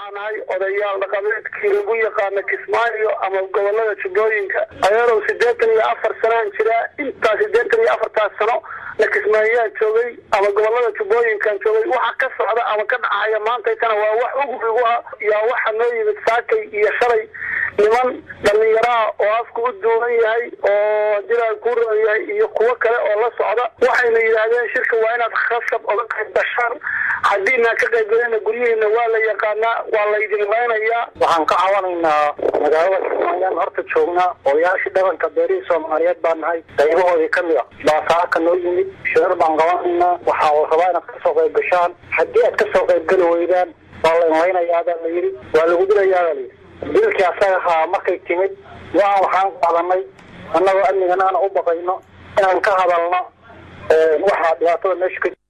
waxaa nahay odayaal dhaqameedkii lagu yaqaano kismaayo ama gobolada jubbooyinka adeerow siddeetan iyo afar sanaan jiraa intaa siddeetan iyo afartaas sano la kismaayaan joogay ama gobolada jubbooyinkan joogay waxa ka socda ama ka dhacaya maantaytana waa wax uguigu ah yaa waxa noo yimid saakay iyo shalay niman dhallinyaraha oo afku u duuban yahay oo jiraa ku roon yahay iyo kuwo kale oo la socda waxayna yidhaahdeen shirka waa inaad khasab oga qayb gashaan haddiinaan ka qayb galina guryihiina waa la yaqaanaa waa laydin laynayaa waxaan ka cawanaynaa magaalada kismaayaan horta joognaa odayaashii dhabanka beerihii soomaaliyeed baa nahay qaybahoodii ka mid a baa saaka noo yimid shirar baan qabanaynaa waxaa la rabaa inaad kasoo qayb gashaan haddii aad kasoo qayb geli weydaan waa layn laynayaabaa la yidhi waa lagu dilayaabaa la yidhi dilkii asaga ahaa markay timid waan waxaan qaadanay annagoo amnigan aan u baqayno inaan ka hadalno waxaa dhibaatada meesha ka